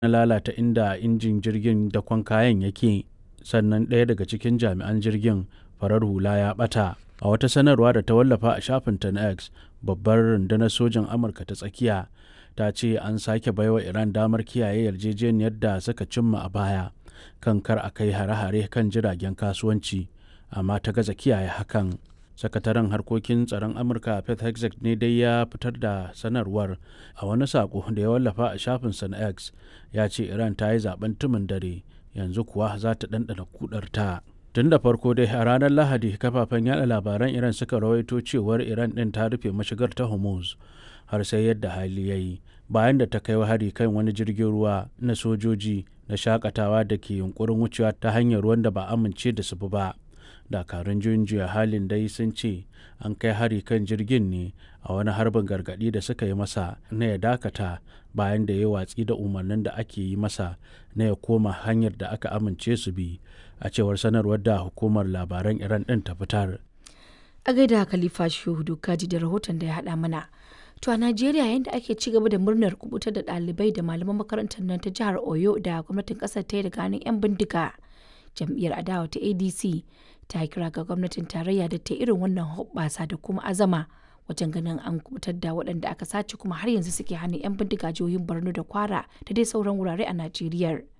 na lalata inda injin jirgin dakon kayan yake sannan ɗaya daga cikin jami'an jirgin farar hula ya ɓata a wata sanarwa da ta wallafa a shafinta na x babbar rundunar sojan amurka ta tsakiya ta ce an sake baiwa iran damar kiyaye yarjejeniyar da suka cimma a baya kan kar a kai hare-hare kan jiragen kasuwanci amma ta gaza kiyaye hakan sakataren harkokin tsaron amurka pete hegseth ne dai ya fitar da sanarwar a wani sako da ya wallafa a shafinsa na x ya ce iran ta yi zaben tumin dare yanzu kuwa za ta ɗanɗana kudarta tun da farko dai a ranar lahadi kafafen yada labaran iran suka rawaito cewar iran ɗin ta rufe mashigar ta hormuz har sai yadda hali ya yi bayan da ta kai hari kan wani jirgin ruwa na sojoji na shakatawa da ke yunkurin wucewa ta hanyar ruwan da ba amince da su ba dakarun juyin juya halin dai sun ce an kai hari kan jirgin ne a wani harbin gargadi da suka yi masa na ya dakata bayan da ya watsi da umarnin da ake yi masa na ya koma hanyar da aka amince su bi a cewar sanarwar da hukumar labaran iran din ta fitar a gaida khalifa shehu kaji da rahoton da ya haɗa mana to a najeriya yadda ake ci gaba da murnar kubutar da ɗalibai da malaman makarantar nan ta jihar oyo da gwamnatin ƙasar ta yi daga hannun 'yan bindiga jam'iyyar adawa ta adc ta kira ga gwamnatin tarayya da ta irin wannan hoɓɓasa da kuma azama wajen ganin an kubutar da waɗanda aka sace kuma har yanzu suke hannun 'yan bindiga jihohin borno da kwara da dai sauran wurare a najeriya